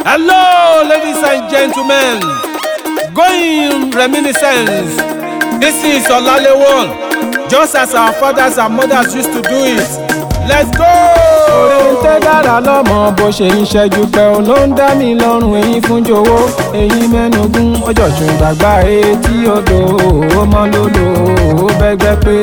Hello, ladies and gentlemen. Going reminiscence. This is Olalewon. Just as our fathers and mothers used to do it. Let's go! orin tẹ́ dára lọ́mọ bó ṣe ń ṣẹ́jú pẹ́ ò ló ń dá mi lọ́rùn èyí fún jowó èyí mẹ́nugún ọjọ́sùn gbàgbá etí odò ọmọ lólo ó bẹ́gbẹ́ pé.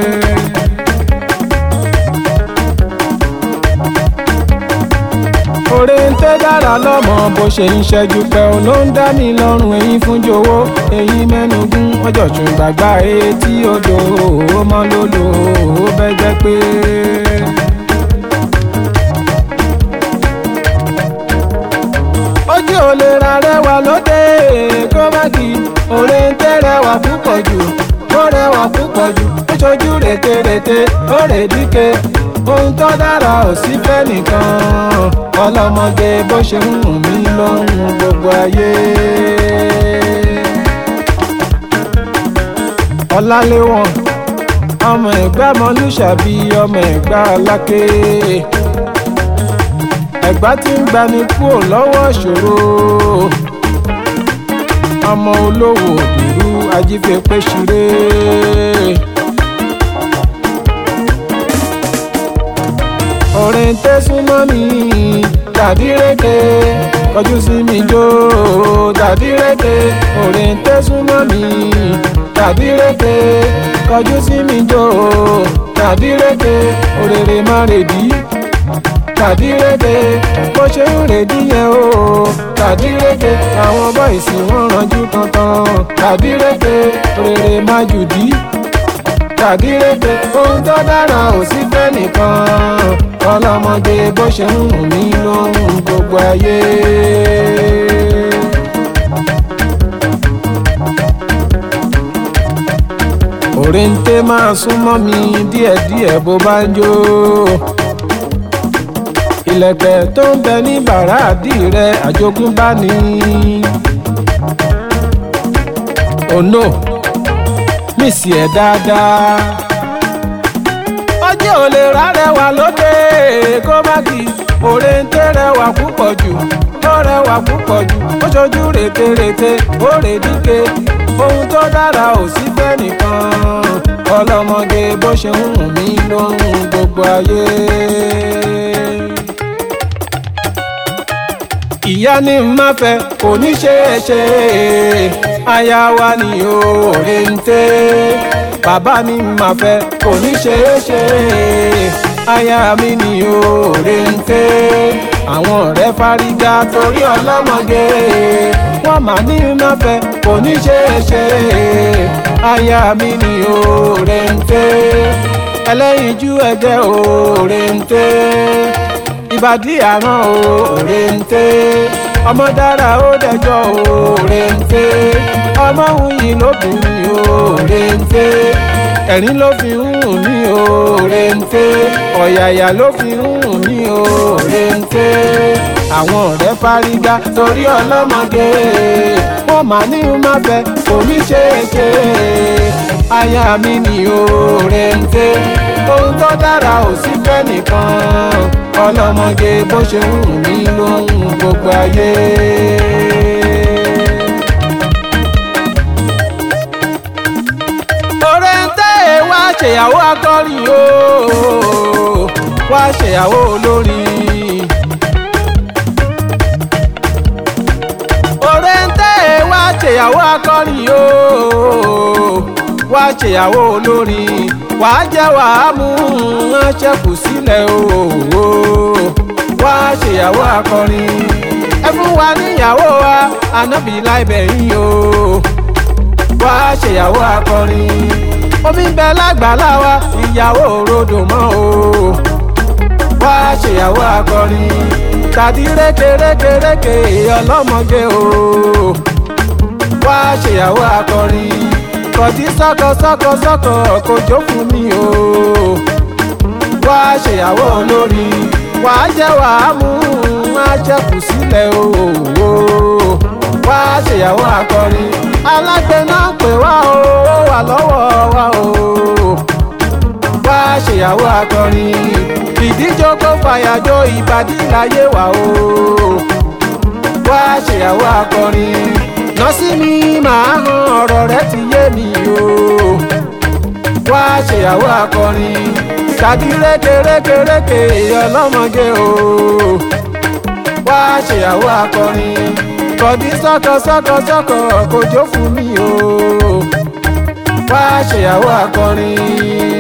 orin tẹ́ dára lọ́mọ bó ṣe ń ṣẹ́jú pẹ́ ò ló ń dá mi lọ́rùn èyí fún jowó èyí mẹ́nugún ọjọ́sùn gbàgbá etí odò ọmọ lólo ó bẹ́gbẹ́ pé. ojú ò lè ra rẹwà lóde kó má kí òre ń tẹ́ rẹwà púpọ̀ jù ó rẹwà púpọ̀ jù ó ṣojú rètérètè ó rè díke ohun tó dára ò sí fẹ́ nìkan ọlọ́mọge bó ṣe ń wù mí ló ń wù gbogbo ayé. ọláléwọ̀n ọmọ ẹ̀gbá mọ́lúṣàbí ọmọ ẹ̀gbá aláké ẹ̀gbá tí ń gbani kúrò lọ́wọ́ ìṣòro ọmọ olówó òdùrú ajífẹ́pẹ́ ṣeré. orin tẹ́sùn mọ́ mi dàdíreke kọjú sí mi jó dàdíreke orin tẹ́sùn mọ́ mi dàdíreke kọjú sí mi jó dàdíreke òrèrè má rèdí tàdíreke bó ṣe ń rèdí yẹn o tàdíreke àwọn bọ́ìsì wọn ranjú kankan tàdíreke rere má jùdí tàdíreke ohun tó dára ò sí fẹ́ nìkan ọlọ́mọdé bó ṣe ń wù mí lóhùn gbogbo ayé. òrèǹté máa súnmọ́ mi díẹ̀díẹ̀ bó bá ń jó ìlẹ̀kẹ̀ tó ń bẹ ní bàràdì rẹ àjogúnbá ni. oh no mísì ẹ̀ dáadáa. ọjọ́ ò lè rárẹ̀wà lóde kó má kí òre ń tẹ́ rẹwà púpọ̀ jù ó rẹwà púpọ̀ jù ó ṣojú rètérètè ó rè díke ohun tó dára ò sí fẹ́ nìkan ọlọ́mọge bó ṣe ń wù mí lóhùn gbogbo ayé. ìyá ní má fẹ́ kò ní ṣe é ṣe aya wa ni òòrè ń tẹ́ bàbá ní má fẹ́ kò ní ṣe é ṣe aya mi ni òòrè ń tẹ́ àwọn ọ̀rẹ́ fárígá torí ọlọ́mọge wọ́n mà ní má fẹ́ kò ní ṣe é ṣe aya mi ni òòrè ń tẹ́ ẹlẹ́yinjú ẹ̀jẹ̀ òòrè ń tẹ́ ìbàdí àrán òòrè ń tẹ́ ọmọ dára ó dẹjọ́ òòrè ń tẹ́ ọmọ wuyì lóbìnrin òòrè ń tẹ́ ẹ̀rín ló fi ń hùn ní òòrè ń tẹ́ ọ̀yàyà ló fi ń hùn ní òòrè ń tẹ́ àwọn ọ̀rẹ́ fárígá torí ọlọ́mọge wọ́n máa ní má fẹ́ kò ní ṣe é ṣe aya mi ni òòrè ń tẹ́ ohun tó dára ò sí fẹ́ nìkan ọlọ́mọge bó ṣe ń wù mí ló ń wù gbogbo ayé. ọ̀rẹ́ ń tẹ́ ẹ wá ṣèyàwó akọrin o wá ṣèyàwó olórin. ọ̀rẹ́ ń tẹ́ ẹ wá ṣèyàwó akọrin o wá ṣèyàwó olórin wàá jẹ́ wàá mú wọn ṣẹ́kù sílẹ̀ o wá ṣèyàwó akọrin ẹ fún wa níyàwó wa ànábì láìbẹ̀ yín o wá ṣèyàwó akọrin omi ń bẹ lágbàlá wa ìyàwó rodò mọ́ o wá ṣèyàwó akọrin tàbí rékèrékèrékè ọlọ́mọge o wá ṣèyàwó akọrin kọ̀dí sọ́kọ sọ́kọ sọ́kọ kò jó fún mi o. wá ṣèyàwó olórí wàá jẹ́ wàá mú wá ṣẹ́kù sílẹ̀ o. wá ṣèyàwó akọrin alágbe náà pè wá o ó wà lọ́wọ́ wa o. wá ṣèyàwó akọrin ìdíjọ́ kó fàyàjọ ìbàdí láyé wa o. wá ṣèyàwó akọrin nọ́ọ̀sì mi máa hàn ọ̀rọ̀ rẹ ti yé mi o wá ṣèyàwó akọrin tàbí rékèrékèrékè ọlọ́mọge o wá ṣèyàwó akọrin kọ̀dí sọ́kọ sọ́kọ sọ́kọ kò jó fún mi o wá ṣèyàwó akọrin.